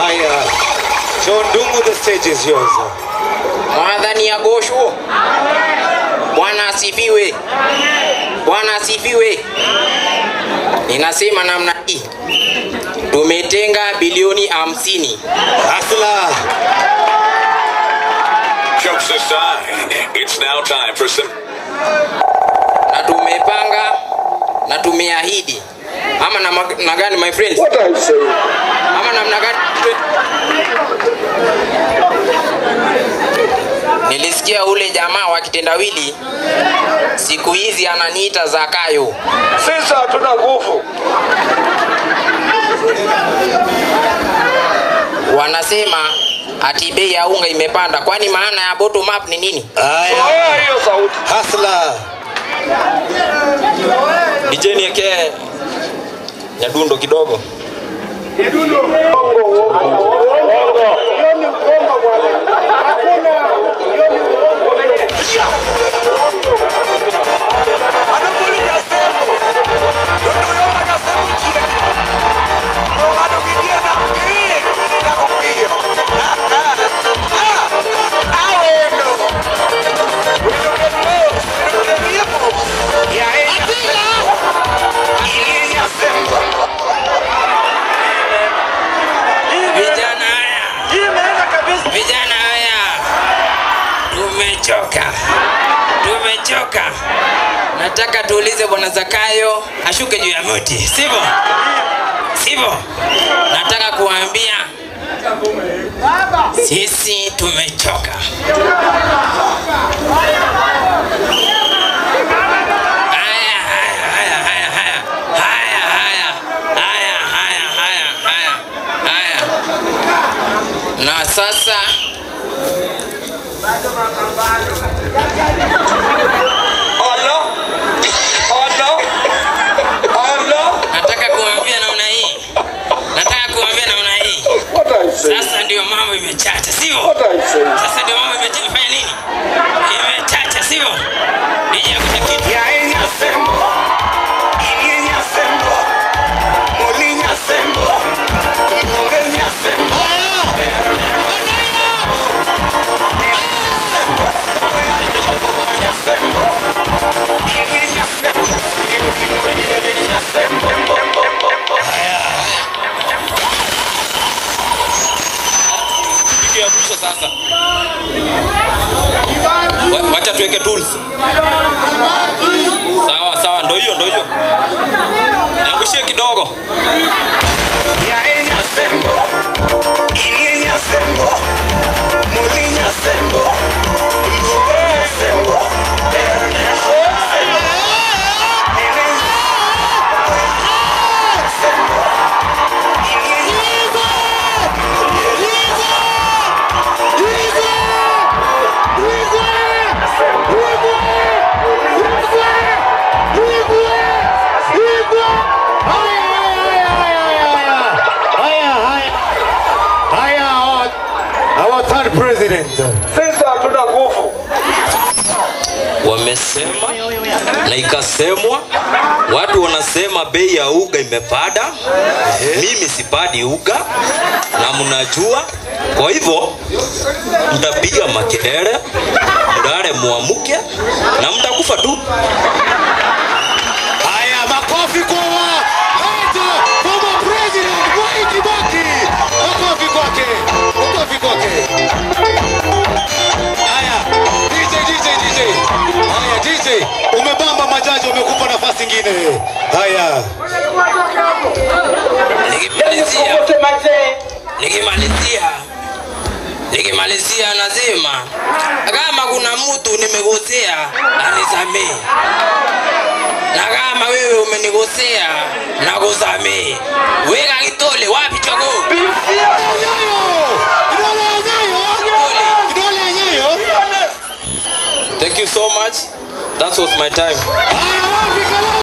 Haya, John Dungu, the stage is yours. Mwadhani ya gosho. Bwana asifiwe. Bwana asifiwe. Ninasema namna hii, tumetenga bilioni hamsini. Hasla, Jokes aside, it's now time for some na tumepanga na tumeahidi ama na, na gani my friends? What are you saying? ama namna gani? Nilisikia ule jamaa wa kitendawili siku hizi ananiita Zakayo. Sisi hatuna nguvu. Wanasema ati bei ya unga imepanda, kwani maana ya bottom up ni nini? haya, Toa hiyo sauti. Hasla, DJ niekee nyadundo kidogo. Vijana haya, vijana haya, tumechoka, tumechoka. Nataka tuulize bwana Zakayo ashuke juu ya mti, sivyo? Sivyo? Nataka kuambia sisi tumechoka. Haya, haya, haya, haya, haya. Haya, haya. Haya, haya, haya, haya. Haya. Na sasa nataka kuambia namna hii, nataka kuambia namna hii. What are you saying? Sasa ndio mambo imechacha, sivyo? What are you saying? Sasa ndio mambo imechacha. Imefanya nini? Imechacha, sivyo? Nije akuta kitu. Kitu ya mwisho sasa. Wa- Wacha tuweke tools. Sawa sawa, ndo hiyo ndo hiyo. Niangushie kidogo. haya, haya, haya, our, our third president. Sisi hatuna nguvu. wamesema na ikasemwa, watu wanasema bei ya uga imepanda. Mimi sipadi uga na mnajua, kwa hivyo mtapiga makelele, mdare muamuke na mtakufa tu. Haya, makofi kwa wa Haida, former president Mwai Kibaki. Makofi kwake, makofi kwake. Haya, DJ, DJ, DJ. Haya, DJ, umebamba majaji, wamekupa nafasi ingine. Haya, Nikimalizia, nikimalizia, nikimalizia nasema kama kuna mtu nimekosea anisamee, na kama wewe umenikosea nakusamee. Weka kitole wapi chogo? kidole yenyeyo, kidole yenyeyo. Thank you so much. That was my time. Haya, wapi kalao?